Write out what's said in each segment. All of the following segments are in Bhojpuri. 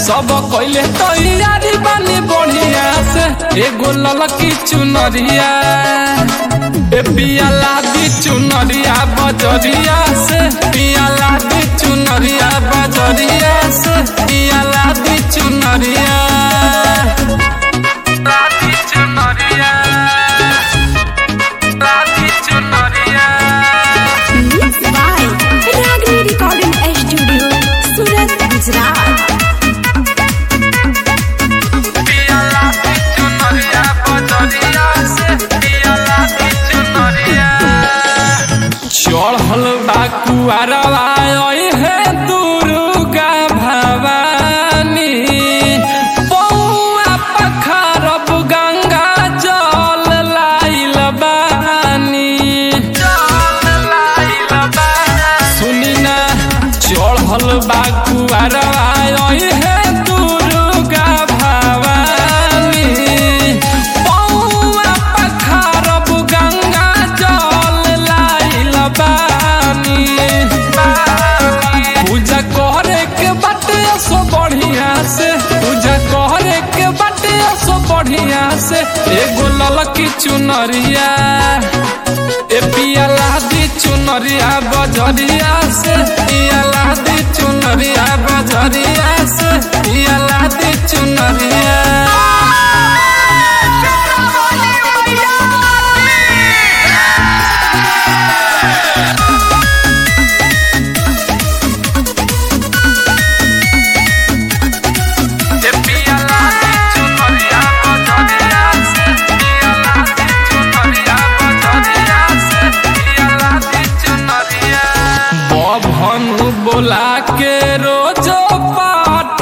सब कइले तैयारी बानी बढ़िया से एगो ललकी चुनरिया ए पियाला दी चुनरिया बजरिया से पियाला दी चुनरिया बजरिया से पियाला दी चुनरिया लादी चुनरिया लादी चुनरिया Mixed by Ragni Recording Studio, Surat, Gujarat. पियाला दी चुनरिया बजरिया से पियाला दी चुनरिया चढ़ल बा कुआरवा हे दुर्गा भवानी पौआ पखारब गंगा जल लाइल बानी सुनी ना चढ़ल बा कुआरवा हे दुर्गा भवानी पौआ पखारब गंगा जल लाइल बानी पूजा करे के बाटे सो बढ़िया से पूजा करे के बाटे सो बढ़िया से एगो ललकी चुनरिया ए पियाला दी चुनरिया बजरिया से पियाला दी चुनरिया बजरिया से पियाला दी चुनरिया बभन बोला के रोजो पाठ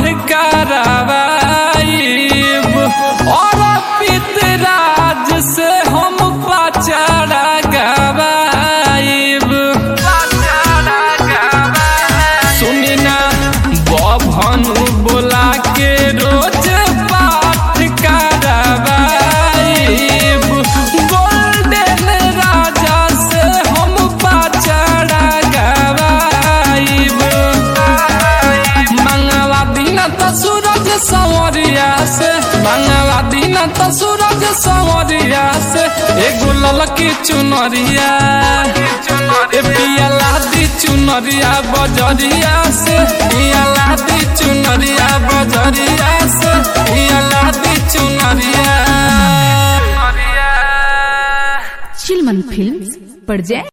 करावाइब और पितराज से हम पचड़ा गवाइब सुनी ना बभन बोला के रोज पाठ करावाइब गोल्डन राजा से हम पचड़ा गवाइब मंगवा दिन त सूरज संवरिया से मंगवा दिन त सूरज संवरिया से एगो ललकी चुनरिया ए पियाला दी चुनरिया बजरिया से पियाला दी चुनरिया बजरिया से पियाला दी चुनरिया Chilman Films, Parjay.